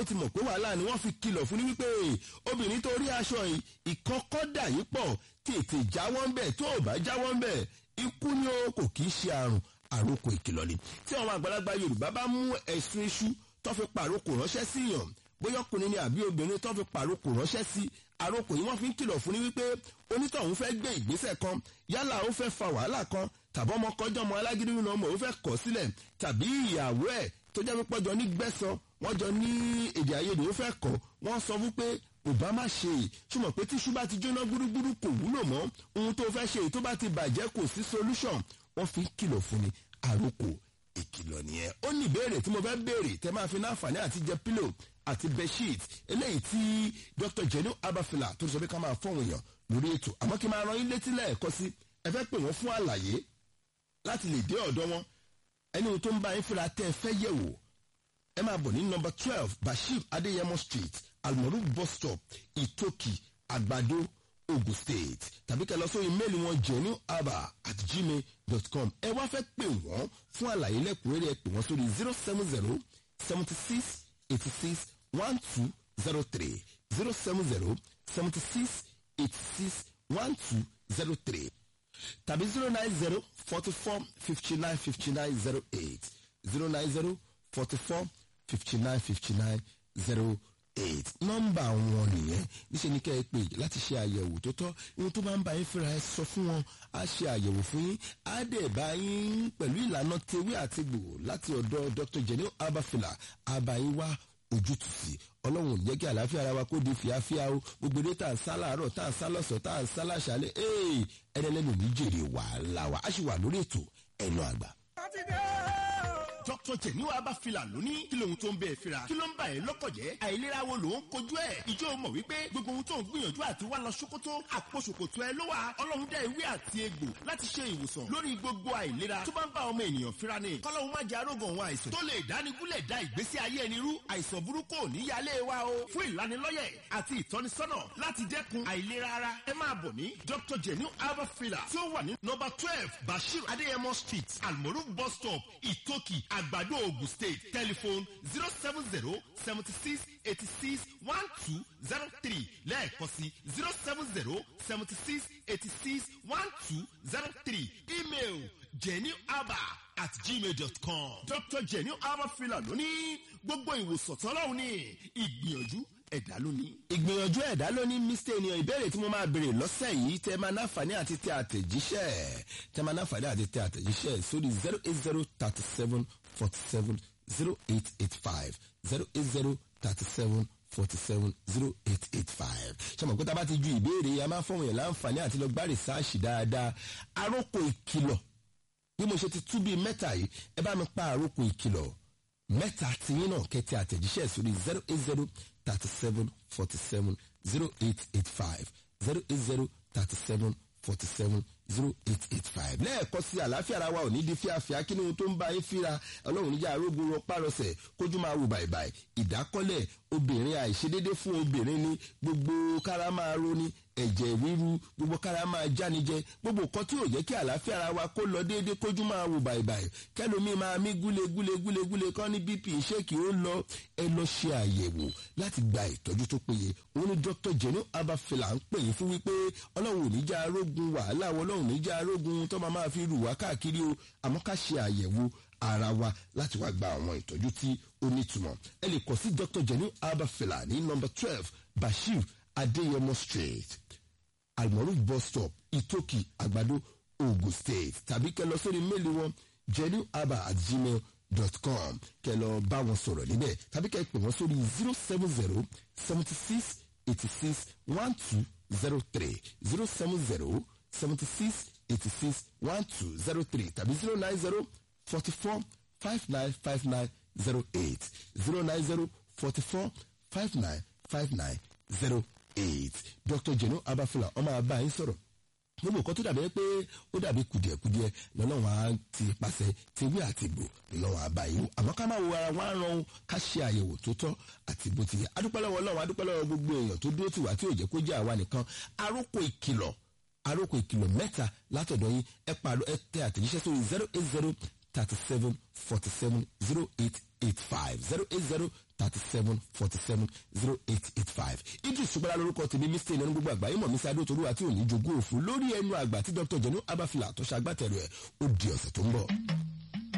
ó ti mọ̀ pé wàhálà ni wọ́n fi kìlọ̀ fún ní wípé obìnrin tó rí aṣọ yìí ìkọ́kọ́ dà yín pọ̀ tètè jáwọ́ ń bẹ̀ tó ò bá jáwọ́ ń bẹ̀ ikú ni ó kò kì í ṣe àrùn àròkò ìkìlọ̀ ni tí àwọn àgbàlagbà yorùbá bá mú ẹ̀sùn iṣu tó fi pàrokò ránṣẹ́ sí yàn bóyá ọkùnrin ni àbí obìnrin tó fi pàrokò ránṣẹ́ sí àròkò yìí wọ́n fi ń kìlọ̀ fún ni wípé onítọ̀hún fẹ́ gbé ìgbésẹ̀ kan yálà ó fẹ́ fa wàhálà kan tàbí ọmọ kọjọ́ ọmọ alágídí nínú ọmọ ó fẹ́ kọ̀ sílẹ̀ tàbí ìyàwó ẹ̀ tó jẹ́ pípọ́ jọ ní gbẹ́sàn wọ́n jọ ní èdè àìyedè ó fẹ́ kọ̀ wọ́n sọ fún pé òbá má ṣe é ṣùgbọ́n pé tíṣú bá ti jóná gbúrúgbúrú kò wúlò mọ́ ohun tó fẹ́ ṣe èyí tó bá ti bàjẹ́ kò sí solution wọ́n fi ń kìlọ̀ fún ni àròkò ìkìlọ̀ nìyẹn ó ní ìbéèrè tí mo fẹ́ béèrè tẹ́ máa fi náǹfààní àti jẹ pílò àti bedsheet eléyìí tí dr jenu abafila tó sọ pé ká máa fọ́wọ́n èèyàn lórí ètò àmọ́ kí n máa ran yín létí lẹ́ẹ̀kọ́ sí ẹ fẹ́ pè wọ́n fún àlàyé láti lè dé ọ̀dọ́ wọn ẹni tó ń bá yín fúnra tẹ́ ẹ fẹ́ yẹ̀ wò ẹ máa bọ̀ ní nọmba twelve bashir adeyemo street almoru bus stop itoki àgbàdo ogun state tàbí kẹ́ lọ sórí méèlì wọn genuaba at gmail dot com ẹ wá fẹ́ pè wọ́n fún àlàyé lẹ́kùnrẹ́rẹ́ ẹ pè wọ́n sórí zero seven zero seventy six eighty six one two zero three zero seven zero seventy six eighty six one two zero three tàbí zero nine zero forty four fifty nine fifty nine zero eight zero nine zero forty four fifty nine fifty nine zero eight nọ́mbà wọn nìyẹn níṣẹ́ ni kẹ́ ẹ pè láti ṣe àyẹ̀wò tó tọ́ ohun tó bá ń bá yín fúnra ẹ sọ fún wọn á ṣe àyẹ̀wò fún yín á dẹ̀ bá yín pẹ̀lú ìlànà tewé àti gbò láti ọ̀dọ̀ dr jenny abafila àbáyín wá ojútùú sí ọlọ́run ò ní jẹ́ kí àlàáfíà ara wa kó di fìáfíà o gbogbo eré tá à ń sá láàárọ̀ tá à ń sá lọ́sọ̀ tá à ń sá láṣálẹ̀ ẹ̀ẹ́n ẹ̀rẹ́lẹ́nu ní jèrè wàhálà wa a sì wà lórí ètò ẹnu àgbà. Dr. Jẹ̀níwá Abáfilà lóní kí lóhun tó ń bẹ́ẹ̀ fira kí ló ń bà ẹ́ lọ́kọ̀ jẹ́ àìlera wo ló ń kojú ẹ̀ ìjọ mọ̀ wípé gbogbo ohun tó ń gbìyànjú àti wá lọ ṣòkòtò àpò ṣòkòtò ẹ ló wà ọlọ́run dá ewé àti egbò láti ṣe ìwòsàn lórí gbogbo àìlera tó bá ń bá ọmọ ènìyàn fira ni kọ́lọ́hun má jẹ́ arógan òun àìsàn tó lè dánigúnlẹ̀ dá ìgbésí ayé ẹni rú àìsàn burúkú ò ní yálé wa o fún ìlanilọ́yẹ̀ àti ìtọ́nisọ́nà láti dẹ́kun àìlera ara ẹ máa bọ̀ ní Dr. Jẹ̀níwá Abáfilà tí ó wà ní nọ́mbà twelve Bashir Adéyẹmọ street Almoru bus stop Ìtòkì Àgbàdo Ògùn state telephone zero seven zero seventy six eighty six one two zero three lẹ́ẹ̀kan sí zero seven zero seventy six eighty six one two zero three email jennyaba at gmail dot com dr jenny abafila lóní gbogbo ìwòsàn tọ́lọ́hún ní ìgbìyànjú ẹ̀dá lóní. ìgbìyànjú ẹ̀dá lóní mr ènìyàn ìbéèrè tí mo máa béèrè lọ́sẹ̀ yìí tẹ́ máa náfààní àti tẹ àtẹ̀jíṣẹ́ tẹ́ máa náfààní àti tẹ àtẹ̀jíṣẹ́ sórí zero eight zero thirty seven forty seven zero eight eight five zero eight zero thirty seven forty seven zero eight eight five. sọmọ pé tá a bá ti ju ìbéèrè a máa fọwọ́n yẹn láǹfààní àti lọ gbá rìsáàṣì dáadáa aróko ìkìlọ̀ bí mo ṣe ti tú bíi mẹ́ta yìí ẹ bá mi pa àrókò ìkìlọ̀ mẹ́ta tiyín náà kẹ́tẹ́ àtẹ̀jíṣẹ́ sórí zero eight zero thirty seven forty seven zero eight eight five zero eight zero thirty seven forty seven zero eight eight five lẹ́ẹ̀kọ́ sí àlàáfíà ara wa ò ní di fíafíà kí ni ohun tó ń bá yín fíra ọlọ́run níjà arógun rọpárọsẹ̀ kójú máa wù bàìbàì ìdákọ́lẹ̀ obìnrin àìṣedédé fún obìnrin ni gbogbo kára máa roni ẹ̀jẹ̀ ríru gbogbo kára máa jánijẹ gbogbo nǹkan tí ò jẹ́ kí àlàáfíà ara wa kó lọ déédéé kójú máa wù bàìbàì kẹlòmí máa mí gúle gúle gúle gúle kọ́ ní bp ṣéèkì ó lọ ẹ lọ ṣe àyẹ̀wò láti gba ìtọ́jú tó péye òun ni dr jenu abafela ń pè yín fún wípé ọlọ́run ò ní já arógun wàhálà wọn ọlọ́run ní já arógun tó máa máa fi rù wá káàkiri o àmọ́ ká ṣe àyẹ̀wò ara wa láti wá gba àwọn ìtọ́jú tí ó nítumọ̀ ẹ lè kọ̀ sí dr jenu abafela ní nọmba twelve bashir adeyemo street almoruf bus stop itoki àgbàdo ogun state tàbí kẹ́ lọ sórí méèlì wọn jenuaba at gmail dot com kẹ́ lọ bá wọn sọ̀rọ̀ níbẹ̀ tàbí kẹ́ pè wọ́n sórí zero seven zero seventy six eighty six one two zero three zero seven zero seventy six eighty six one two zero three tàbí zero nine zero forty four five nine five nine zero eight zero nine zero forty four five nine five nine zero eight dr jenu abafula ọmọ àbá yín sọ̀rọ̀ gbogbo nǹkan tó dàbí pé ó dàbí kùdìẹ̀kùdìẹ̀ lọ́lọ́run á ti pàṣẹ tewé àti gbò lọ́wọ́ àbá yín àmọ́ ká má wo ara wọn á ran ká ṣe àyẹ̀wò tó tọ́ àti bó ti yẹ adúpẹ́ lọ́wọ́ ọlọ́run adúpẹ́ lọ́wọ́ gbogbo èèyàn tó dúró tìwá tí ò jẹ́ kó jẹ́ àwa nìkan arókò ìkìlọ̀ arókò ìkìlọ̀ mẹ́ta látọ̀dọ̀ yín ẹ pàrọ̀ ẹ tẹ àtẹ̀jíṣẹ́ sórí zero eight zero thirty seven forty seven zero eight eight five zero eight zero thirty seven forty seven zero eight eight five idris ṣùgbọ́n lórúkọ tèmi mr ìnáwó gbogbo àgbáyé mọ̀ mísà adótolú àti òní jogún òfin lórí ẹnu àgbà tí dr jẹnu abafila tó ṣàgbàtẹ̀rù ẹ̀ ó di ọ̀sẹ̀ tó ń bọ̀.